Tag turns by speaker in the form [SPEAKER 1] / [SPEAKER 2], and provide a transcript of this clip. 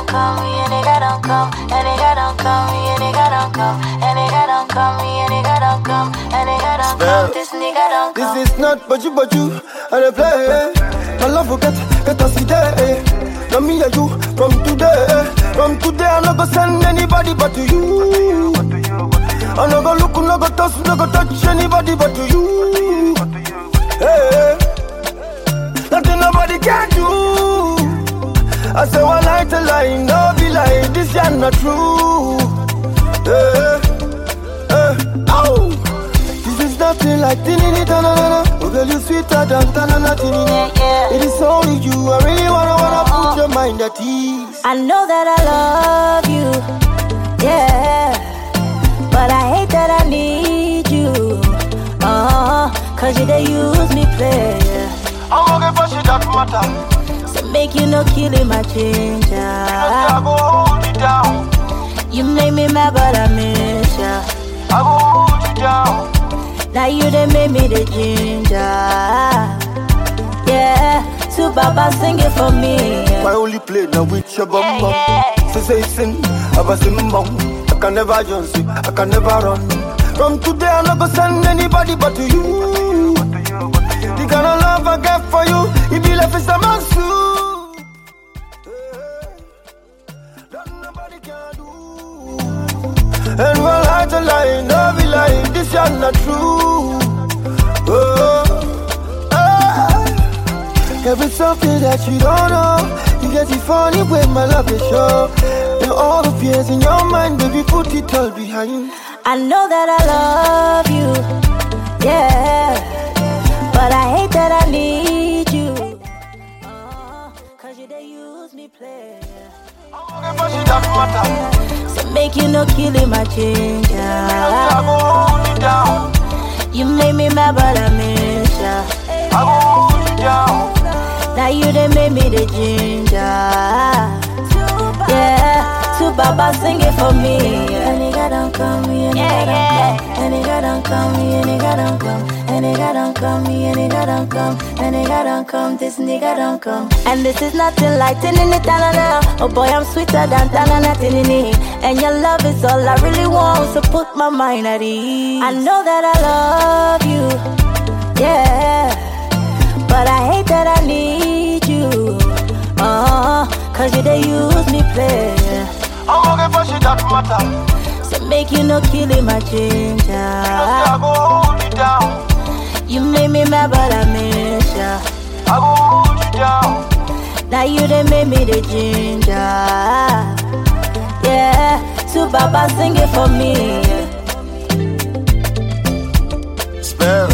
[SPEAKER 1] don't come, me a nigga don't come, a nigga don't come, me a nigga don't come, a nigga don't come, me a nigga don't come, a nigga don't come, this nigga don't come.
[SPEAKER 2] This is not but you, but you, I dey play. My love will get, get us today. Now me and you from today. From today, I no go send anybody but to you. I no go look, no go touch, no go touch anybody but to you. Hey, nothing nobody can do. I say one lie to lie, no be lie. This ya not true. Hey, hey, oh. This is nothing like tinini tanana. Oh girl, you sweeter than tanana tinini.
[SPEAKER 1] Yeah, yeah.
[SPEAKER 2] It is only you. I really wanna wanna put your mind at ease.
[SPEAKER 1] I know that I love you, yeah. But I hate that I need you, uh Cause you they use me play,
[SPEAKER 2] I'm gonna get shit that matter.
[SPEAKER 1] So make you no killing my
[SPEAKER 2] I
[SPEAKER 1] ginger.
[SPEAKER 2] go hold it down.
[SPEAKER 1] You make me mad, but I miss ya.
[SPEAKER 2] I go hold it down.
[SPEAKER 1] Now you they make me the ginger. Yeah, to Baba sing it for me.
[SPEAKER 2] My only play now with your bum
[SPEAKER 1] Yeah,
[SPEAKER 2] bum.
[SPEAKER 1] yeah.
[SPEAKER 2] Say say sin, I was in bum. I can never just see, I can never run. From today I no go send anybody but to you. The kind of love I get for you, it be like it's a man That nobody can do. And one lie to lie, no be lie, this is not true. Oh, ah. Every something that you don't know, you get it funny when my love is show. And all the fears in your mind, baby, put it all behind.
[SPEAKER 1] I know that I love you, yeah. But I hate that I need you. Uh, Cause you they use me play. So make you no killing my ginger. You make me mad, but I miss ya. Now you they make me the ginger. Yeah, to Baba sing it for me. A nigga don't come, me a nigga don't come. A nigga don't come, me a nigga don't come. A nigga don't come, me a nigga don't come. A nigga don't come, this nigga don't come. And this is nothing like tinini tanana. Oh boy, I'm sweeter than tanana tinini. And your love is all I really want, so put my mind at ease. I know that I love you, yeah. But I hate that I need you. Uh, cause you they use me play. So make you no killing my ginger. You make me mad, but I miss ya. Now you they make me the ginger. Yeah, to Baba sing it for me.
[SPEAKER 2] Spell.